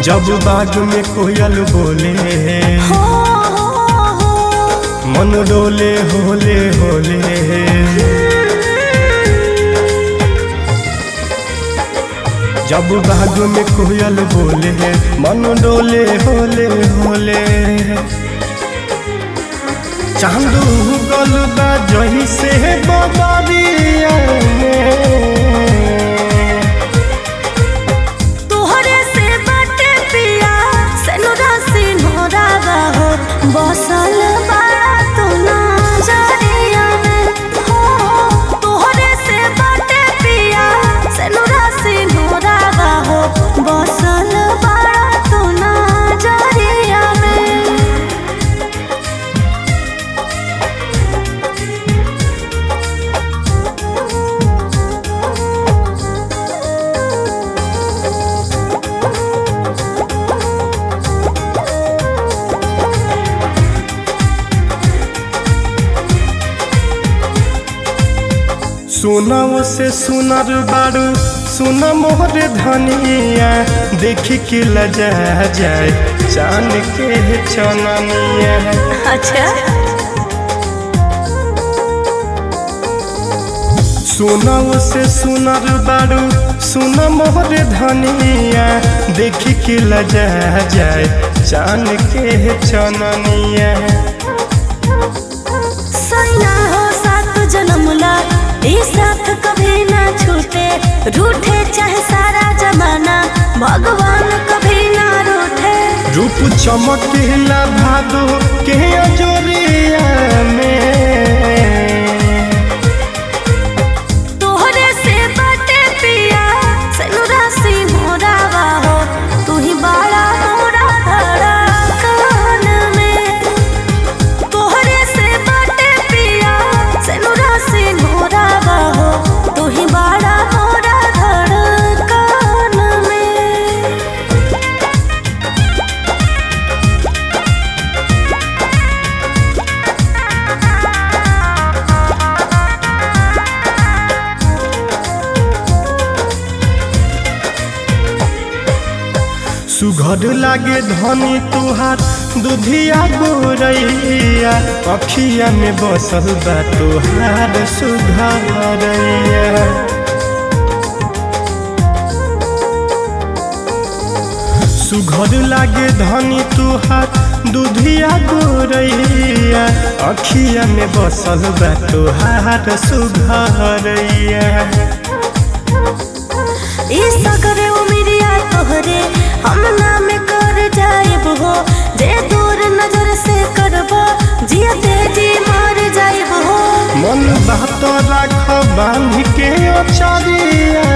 जब बाग में कोयल बोले हो हो हो मन डोले होले होले जब बाग में कोयल बोले मन डोले होले होले चांदू गल बा जही से बदरिया में तोहरे से बाटे पिया सेनुरा सिन्होरा हो बसल बाड़ा तू नजरिया में हो तोहरे से बाटे पिया सेनुरा सिन्होरा हो बसल बाड़ा तू नजरिया में सुनव से सुनर बारू सुन मोहर धनिया देख के लजा जाए चान के चननिया अच्छा सुनव से सुनर बारू सुन मोहर धनिया देख के लजा जाए चान के चननिया सैया हो सात जन्मला ई साथ कभी ना छूटे रूठे चाहे सारा जमाना भगवान कभी ना रूठे रूप चमकेला भादो के अजोरिया में तोहरे से बाटे पिया सेनुरा सी मोरावा हो तू ही बाड़ा मोरा धड़कन में तोहरे से बाटे पिया सेनुरा सी मोरावा हो तू ही बाड़ा मोरा धड़कन में सुघर लागे धनी तुहार दुधिया गोरैया अखिया में बसल बा तुहार सुघरैया सुघर लागे धनी तुहार दुधिया गोरैया अखिया में बसल बा तुहार सुघरैया ई सगरे उमिरिया तोहरे हम नाम कर जाइब हो जे दूर नजर से करब जियते जी मार जाइब हो मन बात राख बांध के अचरिया